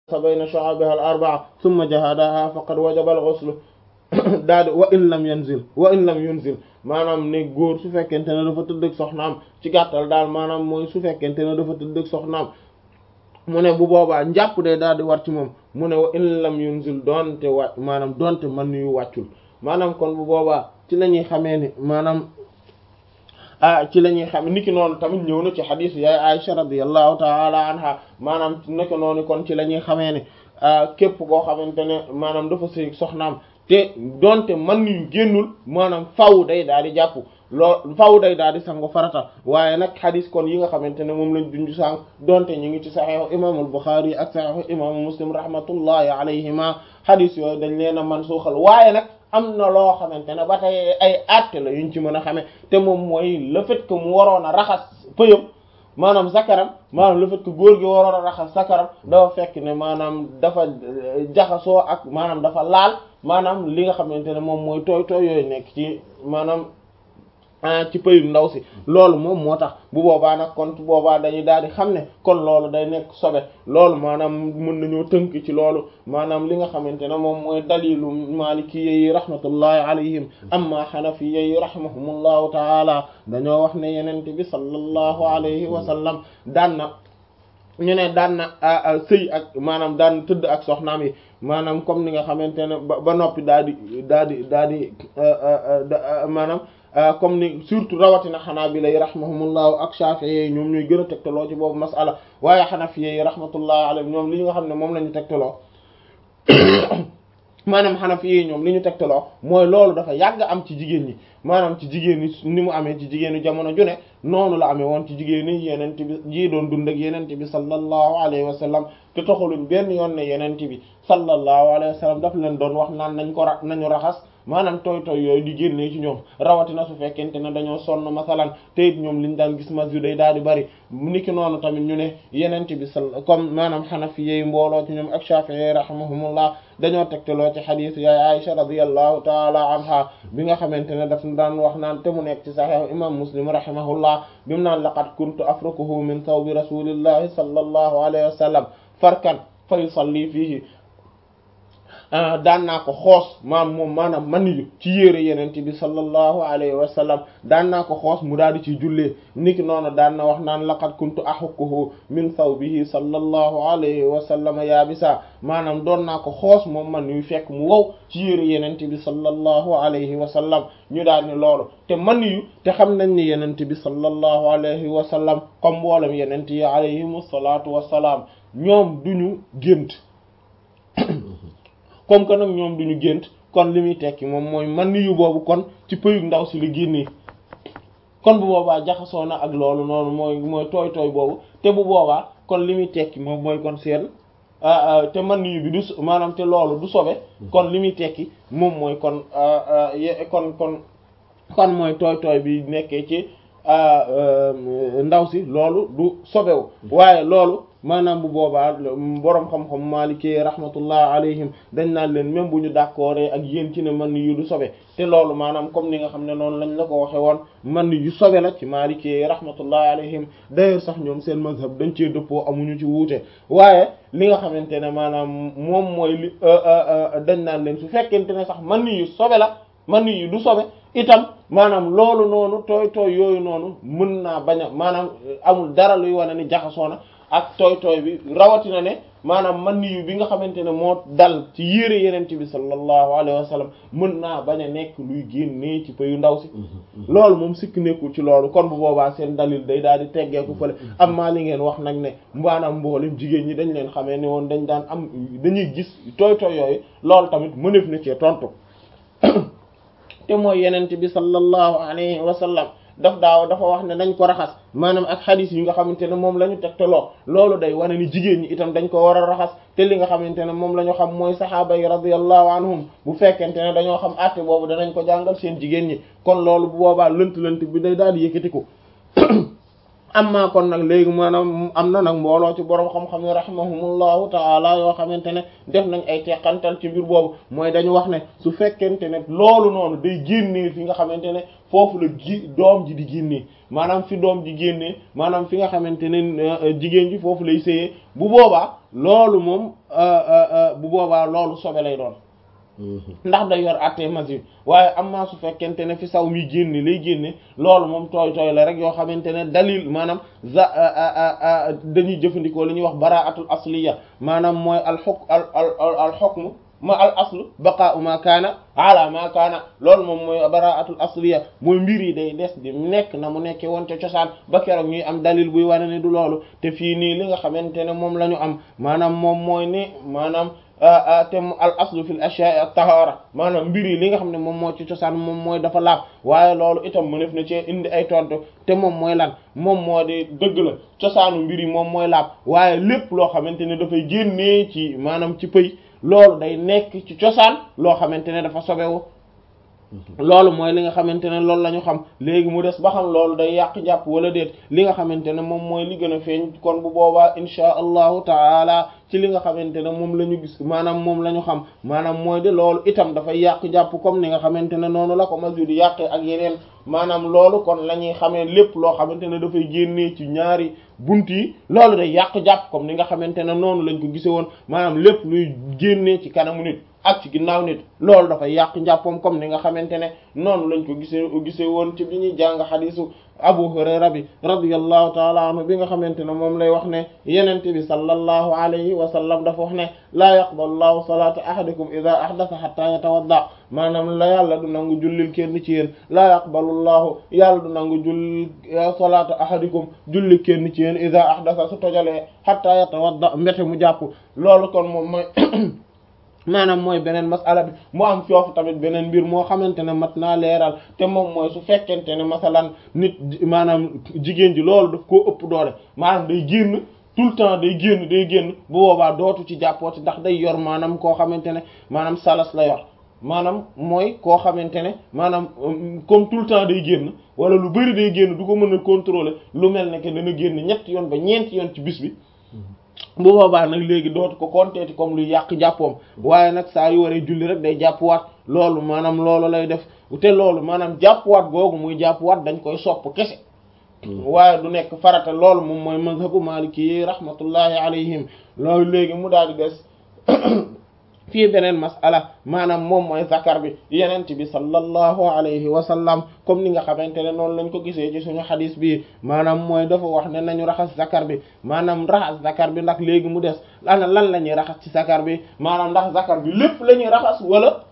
bayna shu'abiha al-arba'a thumma jahadaha faqad wajaba al-ghusl daal di wa in lam yanzil wa in lam yunzil maanaam ne góor su fekkente ne dafa tëdd ak soxnaam ci gàttal daal maanaam mooy su fekkente ne dafa tëdd ak soxnaam mu ne bu boobaa njàpp de daal di war ci moom mu ne wa in lam yunzil donte wa maanaam donte man yu wàccul maanaam kon bu boobaa ci la ñuy xamee ni maanaam ah ci la ñuy xam niki noonu tamit ñëw na ci xadiis yaay Aisha radiyallahu taala anha maanaam niki noonu kon ci la ñuy xamee ne képp koo xamante ne maanaam dafa sëy soxnaam te donte man yu génnul maanaam faw day daal di jàpp loo faw day daal di sangu farata waaye nag xadis kon yi nga xamante ne moom lañ dundu sànq donte ñu ngi ci saxiixu imaamul Buxaari ak saxiixu imaamu Muslim rahmatullahi alayhima xadis yooyu dañ leen a man suuxal waaye nag am na loo xamante ne ba tey ay àtte la yuñ ci mën a xamee te moom mooy le fait que mu waroon a raxas pëyam maanaam zakaram maanaam le fait que góor gi waroon a raxas zakaram dafa fekk ne maanaam dafa jaxasoo ak maanaam dafa laal maanaam li nga xamante ne moom mooy tooy tooy yooyu nekk ci maanaam ci pëyu ndaw si loolu moom moo tax bu boobaa nag kon boobaa dañuy daal di xam ne kon loolu day nekk sobe loolu maanaam mën nañoo tënk ci loolu maanaam li nga xamante ne moom mooy dalilu maliki yi rahmatullahi alayhim amma xanafi yi rahimahumullahu taala dañoo wax ne yenente bi sallallahu alayhi wa sallam daan na ñu ne daan na sëy ak maanaam daan tëdd ak soxnaam yi maanaam comme ni nga xamante ne ba noppi daal di daal di daal di maanaam comme ni surtout rawatina xanaabila yi rahimahumullahu ak shafi'i ñoom ñooy gën a tegtaloo ci boobu masala waaye xanafi yi rahmatullahi alayhim ñoom li nga xam ne moom la ñu tegtaloo maanaam xanafi yi ñoom li ñu tegtaloo mooy loolu dafa yàgg am ci jigéen ñi maanaam ci jigéen ñi ni mu amee ci jigéenu jamono ju ne noonu la amee woon ci jigéen ñi yenent bi ji doon dund ak yenent bi sallallahu alayhi wa sallam te toxaluñ benn yoon ne yenent bi sallallahu alayhi wa sallam daf leen doon wax naan nañ ko ra nañu raxas maanaam tooy tooy yooyu di génnee ci ñoom rawatina su fekkente ne dañoo sonn masalan te it ñoom liñ daan gis mas yu day daal di bari niki noonu tamit ñu ne yenent bi sal comme maanaam xanafi yeey mbooloo ci ñoom ak shafi'i rahimahumullah dañoo tegteloo ci xadiis yaay Aisha radiyallahu taala anha bi nga xamante ne daf daan wax naan te mu nekk ci sahih imam muslim rahimahullah bi mu naan laqad kuntu afrukuhu min thawbi rasulillahi sallallahu alayhi wa sallam farkan fa yusalli fihi daan naa ko xoos maam moom maanaam man yu ci yére yeneen bi sallallahu alayhi wa sallam daan naa ko xoos mu daal di ciy jullee niki noonu daan na wax naan laqad kuntu ahukkuhu min thawbihi sallallahu alayhi wa sallam yaabisa maanaam doon naa ko xoos moom man yu fekk mu wow ci yére yeneen bi sallallahu alayhi wa sallam ñu daal ni loolu te man yu te xam nañ ni yeneen bi sallallahu alayhi wa sallam comme mboolem yeneen yi alayhimu salaatu wa salaam ñoom duñu gént comme que nag ñoom duñu gént kon li muy tekki moom mooy man yu boobu kon ci pëyug ndaw si li génnee kon bu boobaa jaxasoo na ak loolu noonu mooy mooy tooy tooy boobu te bu boobaa kon li muy tekki moom mooy kon seen te man yu bi du maanaam te loolu du sobe kon li muy tekki moom mooy kon kon kon kon mooy tooy tooy bi nekkee ci ndaw si loolu du sobewu waaye loolu maanaam bu boobaa boroom xam-xam Maliki rahmatullah alayhim dañ naan leen même bu ñu d'accord ak yéen ci ne man yu du sobe te loolu maanaam comme ni nga xam ne noonu lañ la ko waxe woon man yu sobe la ci Maliki rahmatullah alayhim d'ailleurs sax ñoom seen mazhab dañ cee dëppoo amuñu ci wuute waaye li nga xamante ne maanaam moom mooy li dañ naan leen su fekkente ne sax man yu sobe la man yu du sobe itam maanaam loolu noonu tooy tooy yooyu noonu mën naa bañ a maanaam amul dara luy wane ni jaxasoo na ak tooy tooy bi rawatina ne maanaam man yu bi nga xamante ne moo dal ci yére yenent bi sallallahu alayhi wa sallam mën naa bañ a nekk luy génnee ci payu ndaw si loolu moom sikk nekkul ci loolu kon bu boobaa seen dalil day daal di teggeeku fële am maa li ngeen wax nag ne maanaam mboolem jigéen ñi dañ leen xamee ne woon dañ daan am dañuy gis tooy tooy yooyu loolu tamit mënef na cee tontu te mooy yenent bi sallallahu alayhi wa sallam daf daaw dafa wax ne dañ ko raxas maanaam ak xadis yi nga xamante ne moom la ñu tegtaloo loolu day wane ni jigéen ñi itam dañ ko war a raxas te li nga xamante ne moom la ñu xam mooy saxaaba yi radiyallahu anhum bu fekkente ne dañoo xam àtte boobu danañ ko jàngal seen jigéen ñi kon loolu bu boobaa lënt-lënt bi day daal di yëkkatiku amma kon nag léegi maanaam am na nag mbooloo ci borom xam-xam yi rahimahumullahu taala yoo xamante ne def nañ ay teqantal ci mbir boobu mooy dañu wax ne su fekkente ne loolu noonu day génnee fi nga xamante ne foofu la gi doom ji di génnee maanaam fi doom ji génnee maanaam fi nga xamante ne jigéen ji foofu lay séyee bu boobaa loolu moom bu boobaa loolu sobe lay doon ndax day yor àttee masib waaye am maa su fekkente ne fi saw mi génne lay génne loolu moom tooy tooy la rek yoo xamante ne dalil maanaam za dañuy jëfandikoo li ñuy wax baraatul asliya maanaam mooy al xuk al al al xukmu ma al aslu baqaa'u ma kaana ala ma kaana loolu moom mooy baraatul asliya mooy mbir yi day des di nekk na mu nekkee woon te cosaan ba keroog ñuy am dalil buy wane ne du loolu te fii nii li nga xamante ne moom la ñu am maanaam moom mooy ni maanaam te al aslu fil ashya'i at-tahara maanaam mbir yi li nga xam ne moom moo ci cosaan moom mooy dafa laab waaye loolu itam mënef na ci indi ay tontu te moom mooy lan moom moo di dëgg la cosaanu mbir yi moom mooy laab waaye lépp loo xamante ne dafay génnee ci maanaam ci pëy loolu day nekk ci cosaan loo xamante ne dafa sobewu loolu mooy li nga xamante ne loolu la ñu xam léegi mu des ba xam loolu day yàq jàpp wala déet li nga xamante ne moom mooy li gën a feeñ kon bu boobaa insha allahu taala ci li nga xamante ne moom la ñu gis maanaam moom la ñu xam maanaam mooy de loolu itam dafay yàq jàpp comme ni nga xamante ne noonu la ko masur di yàqee ak yeneen maanaam loolu kon la ñuy xamee lépp loo xamante ne dafay génnee ci ñaari bunt yi loolu day yàq jàpp comme ni nga xamante ne noonu lañ ko gise woon maanaam lépp luy génnee ci kanamu nit ak ci ginnaaw nit loolu dafay yàq njàppam comme ni nga xamante ne noonu lañ ko gisee gisee woon ci bi ñuy jàng xadisu Abu Hurayra bi radiyallahu taala anhu bi nga xamante ne moom lay wax ne yenente bi sallallahu alayhi wa sallam dafa wax ne laa yaqbalu llahu salata ahadikum ida ahdatha hatta yatawadda maanaam la yàlla du nangu jullil kenn ci yéen laa yaqbalu llahu yàlla du nangu jullil salata ahadikum julli kenn ci yéen ida ahdatha su tojalee hatta yatawadda mbete mu jàpp loolu kon moom mooy maanaam mooy beneen masala bi mu am foofu tamit beneen mbir moo xamante ne mat naa leeral te moom mooy su fekkente ne masalan nit maanaam jigéen ji loolu daf koo ëpp doole maanaam day génn tout le temps day génn day génn bu boobaa dootu ci jàppooti ndax day yor maanaam koo xamante ne maanaam salas la yor maanaam mooy koo xamante ne maanaam comme tout le temps day génn wala lu bari day génn du ko mën a contrôler lu mel ne que dana génn ñetti yoon ba ñeenti yoon ci bis bi bu boobaa nag léegi dootu ko konteeti comme luy yàq jàppoom waaye nag saa yu waree julli rek day jàppwaat loolu maanaam loolu lay def te loolu maanaam jàppwaat googu muy jàppwaat dañ koy sopp kese waaye du nekk farata loolu moom mooy mazhabu maliki yi rahmatullahi alayhim loolu léegi mu daal di des fii beneen masala maanaam moom mooy zakar bi yenent bi sallallahu alayhi wa sallam comme ni nga xamante ne noonu lañ ko gisee ci suñu xadis bi maanaam mooy dafa wax ne nañu raxas zakar bi maanaam raxas zakar bi ndax léegi mu des ana lan la ñuy raxas ci zakar bi maanaam ndax zakar bi lépp la ñuy raxas wala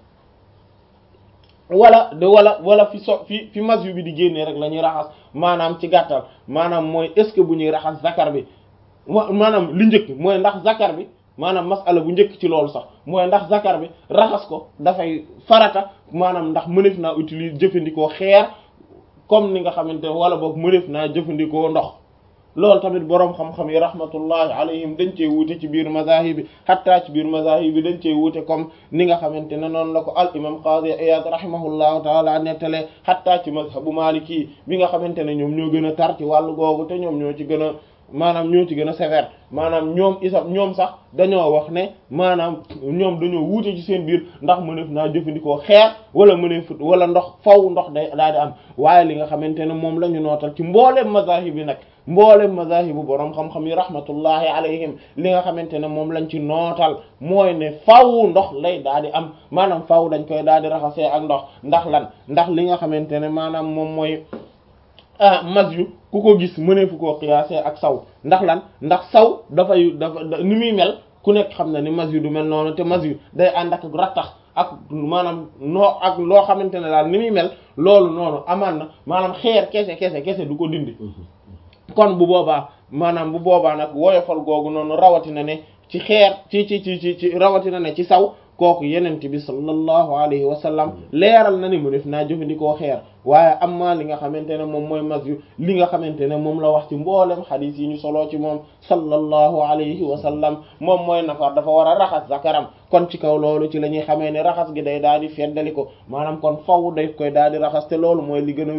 wala de wala wala fi so fi fi masyu bi di génnee rek la ñuy raxas maanaam ci gàttal maanaam mooy est-ce que bu ñuy raxas zakar bi maanaam li njëkk mooy ndax zakar bi maanaam masala bu njëkk ci loolu sax mooy ndax zakar bi raxas ko dafay farata maanaam ndax mënef naa utiliser jëfandikoo xeer comme ni nga xamante ne wala boog mënef naa jëfandikoo ndox loolu tamit boroom xam-xam yi rahmatullahi alayhim dañ cee wuute ci biir mazahib bi hatta ci biir mazahib bi dañ cee wuute comme ni nga xamante ne noonu la ko al imam qadi iyad rahimahullahu taala nettalee hatta ci mazhabu maliki bi nga xamante ne ñoom ñoo gën a tar ci wàllu googu te ñoom ñoo ci gën a maanaam ñoo ci gën a sévère maanaam ñoom isam ñoom sax dañoo wax ne maanaam ñoom dañoo wuute ci seen biir ndax mëneef naa jëfandikoo xeer wala mëneef wala ndox faw ndox day daal di am waaye li nga xamante ne moom la ñu nootal ci mbooleem mazahib yi nag mbooleem mazahibu boroom xam-xam yi rahmatullahi alayhim li nga xamante ne moom lañ ci nootal mooy ne faw ndox lay daal di am maanaam faw dañ koy daal di raxasee ak ndox ndax lan ndax li nga xamante ne maanaam moom mooy ah mas yu ku ko gis mëneefu koo xiyaasee ak saw ndax lan ndax saw dafay dafa ni muy mel ku nekk xam na ni mas yu du mel noonu te mas yu day ànd ak rattax ak maanaam noo ak loo xamante ne daal ni muy mel loolu noonu amaan na maanaam xeer kese kese kese du ko dindi kon bu boobaa maanaam bu boobaa nag woyofal googu noonu rawatina ne ci xeer ci ci ci ci ci rawatina ne ci saw kooku yenent bi sallallahu alayhi wa sallam leeral na ni mu def naa jëfandikoo xeer waaye amma li nga xamante ne moom mooy mas yu li nga xamante ne moom la wax ci mboolem xadiis yi ñu soloo ci moom sallallahu alayhi wa sallam moom mooy nafar dafa war a raxas zakaram kon ci kaw loolu ci la ñuy xamee ne raxas gi day daal di feddali ko maanaam kon faw day koy daal di raxas te loolu mooy li gën a wér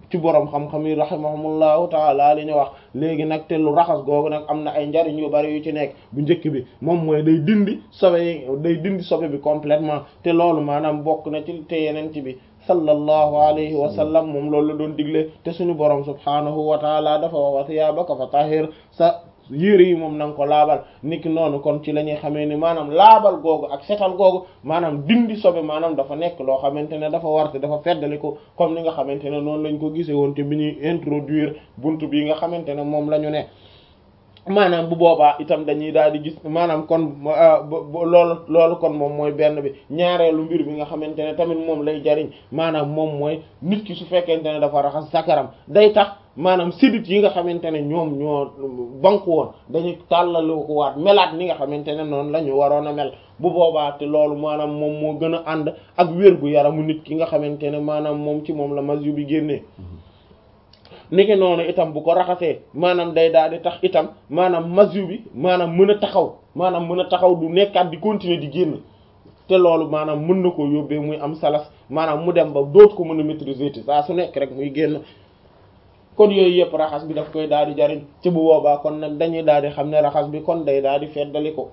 ci boroom xam-xam yi rahimahumullahu taala li ñu wax léegi nag te lu raxas googu nag am na ay njariñ yu bari yu ci nekk bu njëkk bi moom mooy day dindi sobe yi day dindi sobe bi complètement te loolu maanaam bokk na ci te yeneen ci bi sallallahu alayhi wa sallam moom loolu la doon digle te suñu borom subhaanahu wa taala dafa wax wa thiyaabaka fa tahir sa yére yi moom na nga ko laabal niki noonu kon ci la ñuy xamee ni maanaam laabal googu ak setal googu maanaam dindi sobe maanaam dafa nekk loo xamante ne dafa warte dafa feddali ko comme ni nga xamante ne noonu lañ ko gisee woon te bi ñuy introduire buntu bi nga xamante ne moom la ñu ne maanaam bu boobaa itam dañuy daal di gis maanaam kon loolu loolu kon moom mooy benn bi ñaareelu mbir bi nga xamante ne tamit moom lay jariñ maanaam moom mooy nit ki su fekkente ne dafa raxas sakaram day tax maanaam sidit yi nga xamante ne ñoom ñoo banku woon dañuy tàllalu ko waat melaat ni nga xamante ne noonu la ñu waroon a mel bu boobaa te loolu maanaam moom moo gën a ànd ak wér gu yaramu nit ki nga xamante ne maanaam moom ci moom la masyu bi génnee niki noonu itam bu ko raxasee maanaam day daal di tax itam maanaam masyu bi maanaam mën a taxaw maanaam mën a taxaw du nekkaat di continuer di génn te loolu maanaam mën na koo yóbbee muy am salas maanaam mu dem ba doot ko mën a maîtriser te saa su nekk rek muy génn kon yooyu yëpp raxas bi daf koy daal di jariñ ci bu boobaa kon nag dañuy daal di xam ne raxas bi kon day daal di feddali ko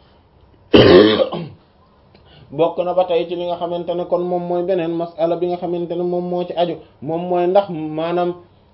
bokk na ba tey ci li nga xamante ne kon moom mooy beneen masala bi nga xamante ne moom moo ci aju moom mooy ndax maanaam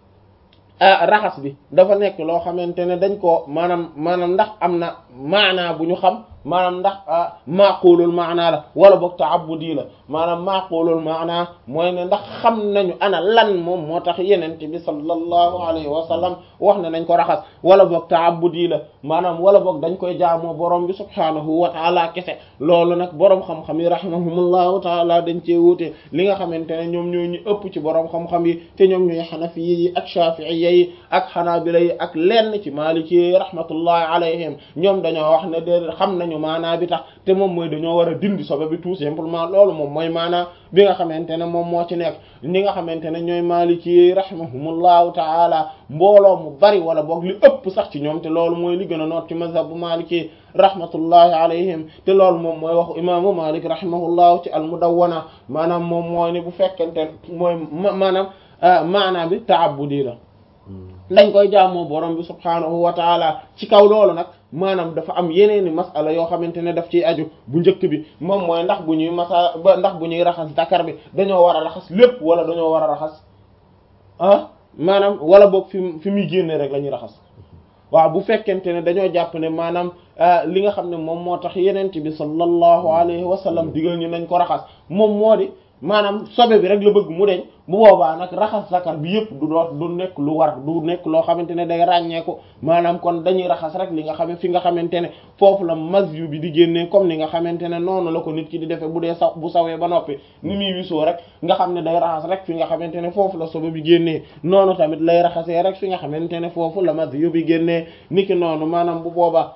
raxas bi dafa nekk loo xamante ne dañ koo maanaam maanaam ndax am na maanaa bu ñu xam maanaam ndax maaqulul maanaa la wala boog ta'abbudi la maanaam maaqulul maanaa mooy ne ndax xam nañu ana lan moom moo tax yenent bi sallallahu alayhi wa sallam wax ne nañ ko raxas wala boog ta'abbudi la maanaam wala boog dañ koy jaamoo borom bi subhaanahu wa taala kese loolu nag borom xam-xam yi rahimahumullahu taala dañ cee wuute li nga xamante ne ñoom ñooy ñu ëpp ci borom xam-xam yi te ñoom ñooy xanafi yi ak shafi'iyya yi ak xanaabila yi ak lenn ci maliki yi rahmatullahi alayhim ñoom dañoo wax ne de xam nañu maanaa bi tax te moom mooy dañoo war a dindi sobe bi tout simplement loolu moom mooy maanaa bi nga xamante ne moom moo ci nekk ñi nga xamante ne ñooy maliki yi rahimahumullahu taala mbooloo mu bari wala boog li ëpp sax ci ñoom te loolu mooy li gën a noot ci mazhab bu maliki rahmatullahi alayhim te loolu moom mooy waxu imaamu malik rahimahullahu ci al mudawwana maanaam moom mooy ne bu fekkente mooy maanaam maanaa bi ta'abbudi la dañ koy jaamoo borom bi subhaanahu wa taala ci kaw loolu nag maanaam dafa am yeneeni masala yoo xamante ne daf ciy aju bu njëkk bi moom mooy ndax bu ñuy masa ba ndax bu ñuy raxas dakar bi dañoo war a raxas lépp wala dañoo war a raxas ah maanaam wala boog fi fi muy génne rek la ñuy raxas waaw bu fekkente ne dañoo jàpp ne maanaam li nga xam ne moom moo tax yenent bi sallallahu alayhi wa sallam digal ñu nañ ko raxas moom moo di maanaam sobe bi rek la bëgg mu deñ bu boobaa nag raxas zakar bi yëpp du doot du nekk lu war du nekk loo xamante ne day ràññeeku maanaam kon dañuy raxas rek li nga xam fi nga xamante ne foofu la masyu bi di génnee comme ni nga xamante ne noonu la ko nit ki di defee bu dee saw bu sawee ba noppi ni muy wisoo rek nga xam ne day raxas rek fi nga xamante ne foofu la sobe bi génnee noonu tamit lay raxasee rek fi nga xamante ne foofu la masyu bi génnee niki noonu maanaam bu boobaa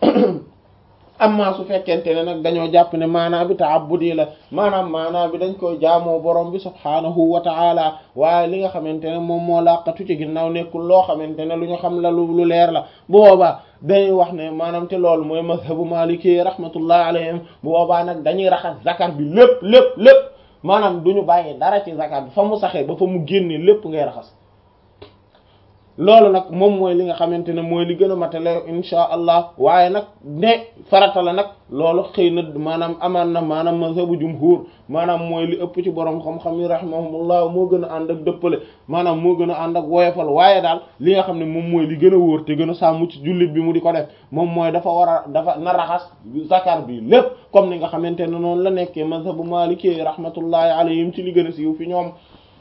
amma su fekkente ne nag dañoo jàpp ne maanaa bi ta'abbudi la maanaam maanaa bi dañ koy jaamoo borom bi subhaanahu wa ta'ala waaye li nga xamante ne moom moo laqatu ci ginnaaw nekkul loo xamante ne lu ñu xam la lu lu leer la bu boobaa dañuy wax ne maanaam te loolu mooy mazhabu maliki rahmatullah alayhim bu boobaa nag dañuy raxas zakar bi lépp lépp lépp maanaam du ñu bàyyi dara ci zakar bi fa mu saxee ba fa mu génnee lépp ngay raxas loolu nag moom mooy li nga xamante ne mooy li gën a matale insha allah waaye nag ne farata la nag loolu xëy na maanaam amaan na maanaam mazhabu jumhur maanaam mooy li ëpp ci borom xam-xam yi rahimahumullah moo gën a ànd ak dëppale maanaam moo gën a ànd ak woyofal waaye daal li nga xam ne moom mooy li gën a wóor te gën a sàmm ci jullit bi mu di ko def moom mooy dafa war a dafa na raxas zakar bi lépp comme ni nga xamante ne noonu la nekkee mazhabu maliki rahmatullahi alayhim ci li gën a siiw fi ñoom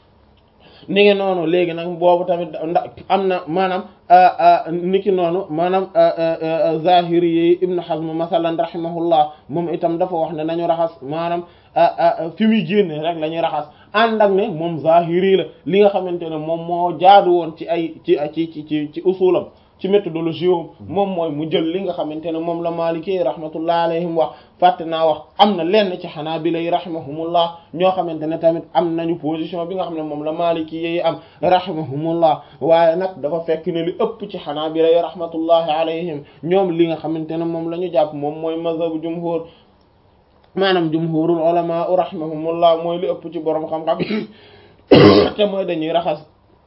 ni ngi noonu léegi nag boobu tamit ndax am na maanaam niki noonu maanaam zahiri yi ibnu hazm masalan rahimahullah moom itam dafa wax ne nañu raxas maanaam fi muy génne rek la ñuy raxas ànd ak ne moom zahiri la li nga xamante ne moom moo jaadu woon ci ay ci ci ci ci ci usulam ci méthodologie moom mooy mu jël li nga xamante ne moom la Maliki rahmatullah alayhim wax fàtte naa wax am na lenn ci Hanabila yi rahimahumullah ñoo xamante ne tamit am nañu position bi nga xam ne moom la Maliki yi am rahimahumullah waaye nag dafa fekk ne li ëpp ci Hanabila yi rahmatullahi alayhim ñoom li nga xamante ne moom la ñu jàpp moom mooy mazhabu jumhur maanaam jumhurul ulama rahimahumullah mooy li ëpp ci borom xam-xam te mooy dañuy raxas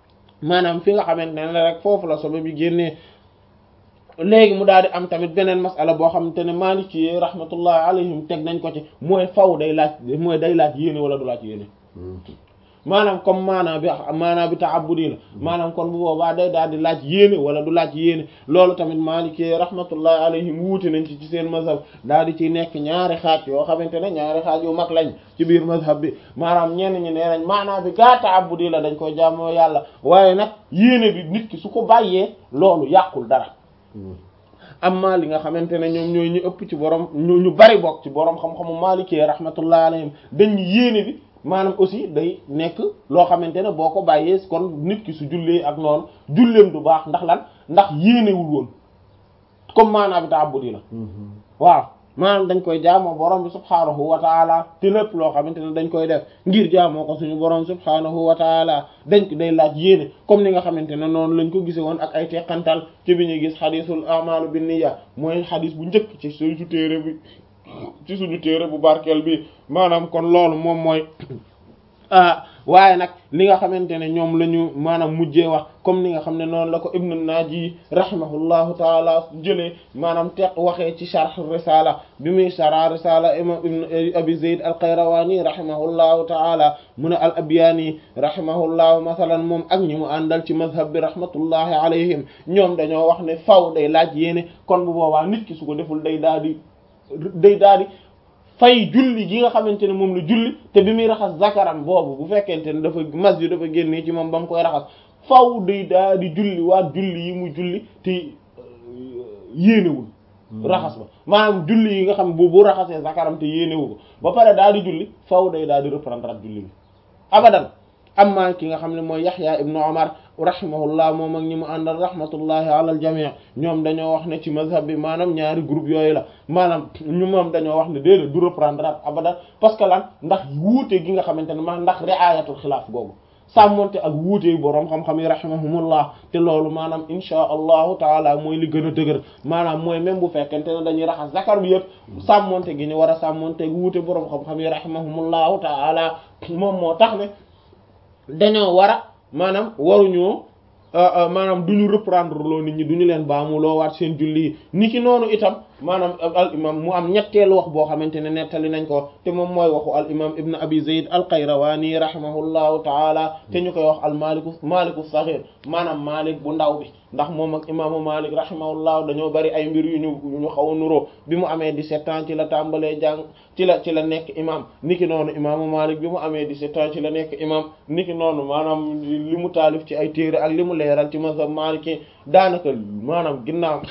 maanaam fi nga xamante ne rek foofu la sobe bi génnee léegi mu daal di am tamit beneen masala boo xamante ne Maliki rahmatullahi alayhim teg nañ ko ci mooy faw day laaj mooy day laaj yéene wala du laaj yéene maanaam comme maanaa bi maanaa bi ta'abbudi la maanaam kon bu boobaa day daal di laaj yéene wala du laaj yéene loolu tamit Maliki rahmatullahi alayhim wuute nañ ci ci seen mazhab daal di ciy nekk ñaari xaaj yoo xamante ne ñaari xaaj yu mag lañ ci biir mazhab bi maanaam ñenn ñi nee nañ maanaa bi gaa ta'abbudi la dañ koy jaamoo yàlla waaye nag yéene bi nit ki su ko bàyyee loolu yàqul dara amma li nga xamante ne ñoom ñooy ñu ëpp ci borom ñu ñu bari bokk ci borom xam-xamu Maliki rahmatullahi alayhim dañ yéene bi maanaam aussi day nekk loo xamante ne boo ko bàyyee kon nit ki su jullee ak noonu julleem du baax ndax lan ndax yéenewul woon comme maanaam bi ta'abbudi la waaw maanaam dañ koy jaamoo borom bi subhaanahu wa taala te lépp loo xamante ne dañ koy def ngir jaamoo ko suñu borom subhaanahu wa taala dañ ko day laaj yéene comme ni nga xamante ne noonu lañ ko gise woon ak ay teqantal ci bi ñuy gis xadisul a'malu bin niyya mooy xadis bu njëkk ci suñu téere bi ci suñu téere bu barkeel bi maanaam kon loolu moom mooy waaye nag li nga xamante ne ñoom la ñu maanaam mujjee wax comme ni nga xam ne noonu la ko ibnu naaji rahimahullahu taala jëlee maanaam teq waxee ci sharh risala bi muy shara risala imam ibnu abi zayd al qayrawani rahimahullahu taala mu ne al abyani rahimahullahu masalan moom ak ñi mu àndal ci mazhab bi rahmatullahi alayhim ñoom dañoo wax ne faw day laaj yéene kon bu boobaa nit ki su ko deful day daal di day daal di fay julli gi nga xamante ne moom la julli te bi muy raxas zakaram boobu bu fekkente ne dafa mas yu dafa génnee ci moom ba mu koy raxas faw day daal di julli waat julli yi mu julli te yéenewul raxas ba maanaam julli yi nga xam bu bu raxasee zakaram te yéenewu ko ba pare daal di julli faw day daal di reprendre at julli bi abadan amma ki nga xam ne mooy Yaxya ibnu Umar rahimahullah moom ak ñi mu àndal rahmatullahi ala al jami' ñoom dañoo wax ne ci mazhab bi maanaam ñaari groupe yooyu la maanaam ñu moom dañoo wax ne déedéet du reprendre at abadan parce que lan ndax wuute gi nga xamante ne ma ndax ri'ayatul xilaaf googu sàmmonte ak wuute boroom xam-xam yi rahimahumullah te loolu maanaam insha allahu taala mooy li gën a dëgër maanaam mooy même bu fekkente ne dañuy raxas zakar bi yëpp sàmmonte gi ñu war a sàmmonte ak wuute boroom xam-xam yi rahimahumullahu taala moom moo tax ne dañoo war a maanaam waruñoo maanaam du ñu reprendre loo nit ñi du ñu leen baamu loo waat seen julli yi ni ki noonu itam maanaam al imam mu am ñetteelu wax boo xamante ne nettali nañ ko te moom mooy waxu al imam ibn abi zayd al qayrawani rahimahullahu taala te ñu koy wax al maliku maliku saghir maanaam malik bu ndaw bi ndax moom ak imaamu malik rahimahullahu dañoo bari ay mbir yu ñu ñu xaw a nuroo bi mu amee 17 ans ci la tàmbalee jàng ci la ci la nekk imam niki noonu imaamu malik bi mu amee 17 ans ci la nekk imam niki noonu maanaam li mu taalif ci ay téere ak li mu leeral ci mazhab maliki daanaka maanaam ginnaaw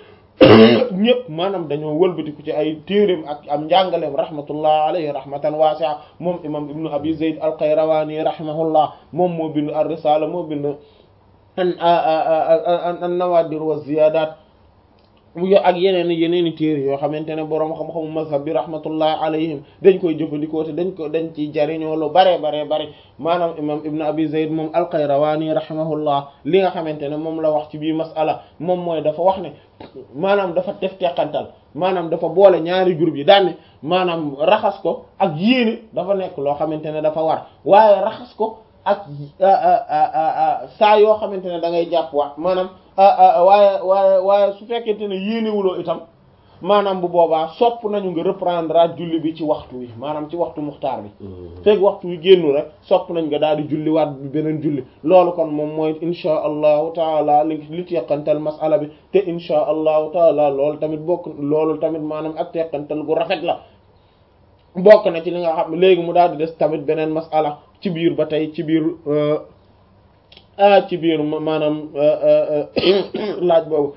ñëpp maanaam dañoo wëlbatiku ci ay téereem ak am njàngaleem rahmatullah alayhi rahmatan wasi'a moom imam ibnu abi zayd al qayrawani rahimahullah moom moo bind ar risala moo bind an an nawadir wa ziyadat yo ak yeneen yeneen i téere yoo xamante ne boroom xam-xamu mazhab bi rahmatullah alayhim dañ koy jëfandikoo te dañ ko dañ ci jariñoo lu bare bare bare maanaam imam ibn abi zayd moom alqayrawani rahimahullah li nga xamante ne moom la wax ci bii masala moom mooy dafa wax ne maanaam dafa def teqantal maanaam dafa boole ñaari groupe yi daanne maanaam raxas ko ak yéene dafa nekk loo xamante ne dafa war waaye raxas ko ak saa yoo xamante ne da ngay jàpp waat maanaam waaye waaye waaye su fekkente ne yéenewuloo itam maanaam bu boobaa sopp nañu nga reprendre at julli bi ci waxtu wi maanaam ci waxtu muxtaar bi fekk waxtu wi génnu rek sopp nañ nga daal di julli waat bi beneen julli loolu kon moom mooy insha allahu taala li li teqantal masala bi te insha allahu taala loolu tamit bokk loolu tamit maanaam ak teqantal gu rafet la bokk na ci li nga xam léegi mu daal di des tamit beneen masala ci biir ba tey ci biir ah ci biir maanaam laaj boobu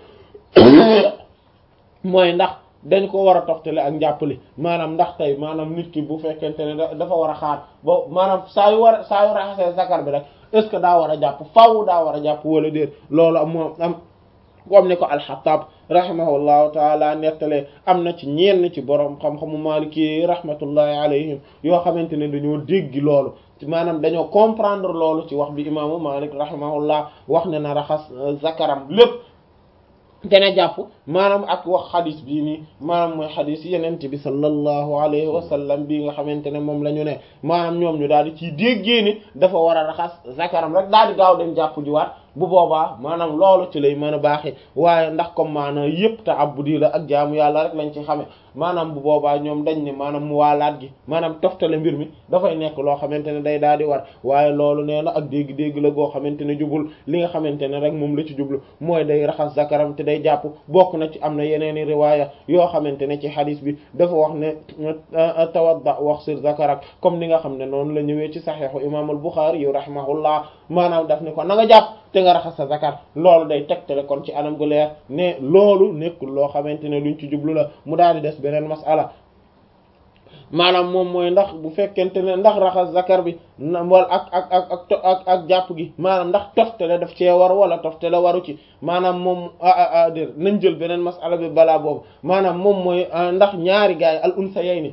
mooy ndax dañ ko war a toftale ak njàppale maanaam ndax tey maanaam nit ki bu fekkente ne dafa war a xaar ba maanaam saa yu war a saa yu raxasee zakar bi rek est-ce que daa war a jàpp faaw daa war a jàpp wala déet loolu am moom am comme ni ko alxattaab rahimahullahu taala nettalee am na ci ñenn ci borom xam-xamu maliki rahmatullahi alayhim yoo xamante ne dañoo dégg loolu maanaam dañoo comprendre loolu ci wax bi imaamu malik rahimahullah wax ne na raxas zakaram lépp te ne jàpp maanaam ak wax xadis bii nii maanaam mooy xadis yenent bi sallallahu alayhi wa sallam bii nga xamante ne moom la ñu ne maanaam ñoom ñu daal di ciy déggee ni dafa war a raxas zakaram rek daal di gaaw dem jàpp jiwaat bu boobaa maanaam loolu ci lay mën a baaxee waaye ndax comme maanaam yëpp te abudi la ak jaamu yàlla rek lañ ci xame maanaam bu boobaa ñoom dañ ne maanaam mu waalaat gi maanaam toftale mbir mi dafay nekk loo xamante ne day daal di war waaye loolu nee na ak dégg-dégg la goo xamante ne jubul li nga xamante ne rek moom la ci jublu mooy day raxas zakaram te day jàpp bokk na ci am na yeneeni riwaaya yoo xamante ne ci hadis bi dafa wax ne tawadda wax sir zakarak comme ni nga xam ne noonu la ñëwee ci saxiixu imam al Buxaari yu rahimahullah maanaam daf ni ko na nga jàpp te nga raxas sa zakar loolu day tegtale kon ci anam gu leer ne loolu nekkul loo xamante ne luñ ci jublu la mu daal di des beneen masala maanaam moom mooy ndax bu fekkente ne ndax raxas zakar bi wala ak ak ak ak ak ak jàpp gi maanaam ndax toftale daf cee war wala toftale waru ci maanaam moom ah dér nañ jël beneen masala bi balaa boobu maanaam moom mooy ndax ñaari gaay al unsayayni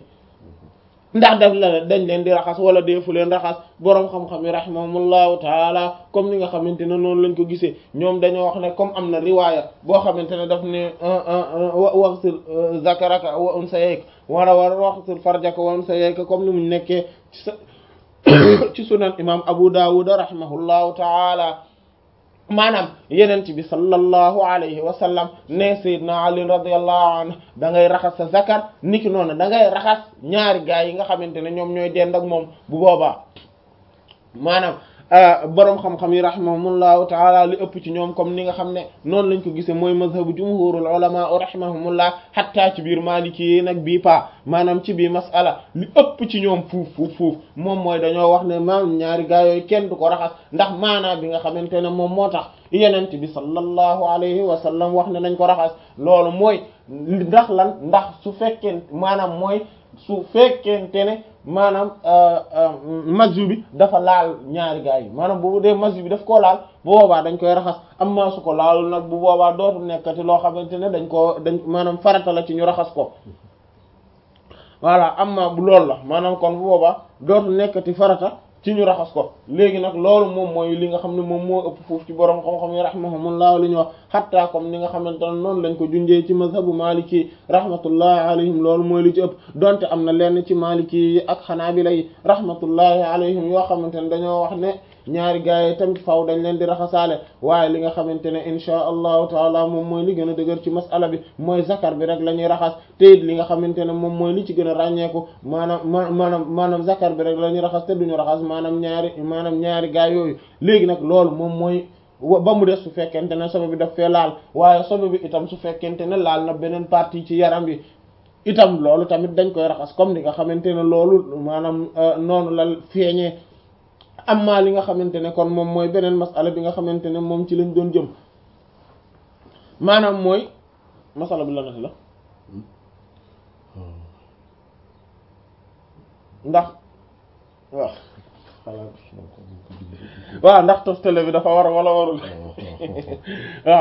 ndax def la dañ leen di raxas wala deefu leen raxas boroom xam-xam yi rahimahumullahu taala comme ni nga xamante ne noonu lañ ko gisee ñoom dañoo wax ne comme am na riwaaya boo xamante ne daf ne waxsil zakaraka wa unsayayka wala war waxsil farjaka wa unsayayka comme ni mu nekkee ci ci sunan imam Abu Dawud rahimahullahu taala maanaam yenent bi sallallahu alayhi wa sallam ne sayyidina Ali radiyallahu anhu da ngay raxas sa zakar niki noonu da ngay raxas ñaari gaay yi nga xamante ne ñoom ñooy dend ak moom bu boobaa maanaam boroom xam-xam yi rahimahumullahu taala li ëpp ci ñoom comme ni nga xam ne noonu lañ ko gisee mooy mazhabu jumhurul ulama rahimahumullah hatta ci biir maliki yi nag bii pa maanaam ci biir masala li ëpp ci ñoom fuuf fuuf fuuf moom mooy dañoo wax ne maam ñaari gaa yooyu kenn du ko raxas ndax maanaa bi nga xamante ne moom moo tax yenent bi sallallahu alayhi wa sallam wax ne nañ ko raxas loolu mooy ndax lan ndax su fekkee maanaam mooy su fekkente ne maanaam masju bi dafa laal ñaari gaa yi maanaam bu dee masju bi daf koo laal bu boobaa dañ koy raxas amma su ko laalul nag bu boobaa dootu nekkati loo xamante ne dañ koo dañ maanaam farata la ci ñu raxas ko voilà amma bu loolu la maanaam kon bu boobaa dootu nekkati farata ci ñu raxas ko léegi nag loolu moom mooy li nga xam ne moom moo ëpp foofu ci borom xam-xam yi rahimahumullah li ñu wax xatta comme ni nga xamante ne noonu lañ ko junjee ci mazhabu maliki rahmatullahi alayhim loolu mooy li ci ëpp donte am na lenn ci maliki yi ak xanaabila yi rahmatullahi alayhim yoo xamante ne dañoo wax ne ñaari gaay yi tamit faaw dañ leen di raxasaale waaye li nga xamante ne inchaa allahu taala moom mooy li gën a dëgër ci masala bi mooy zakar bi rek la ñuy raxas te it li nga xamante ne moom mooy li ci gën a ràññeeku maanaam ma maanaam maanaam zakar bi rek la ñuy raxas te duñu raxas maanaam ñaari maanaam ñaari gaay yooyu léegi nag loolu moom mooy ba mu des su fekkente ne sobe bi daf fee laal waaye sobe bi itam su fekkente ne laal na beneen partie ci yaram bi itam loolu tamit dañ koy raxas comme ni nga xamante ne loolu maanaam noonu la feeñee amma li nga xamante ne kon moom mooy beneen masala bi nga xamante ne moom ci lañ doon jëm maanaam mooy masala bi la nati la ndax waaw waaw ndax toftale bi dafa war wala warul waaw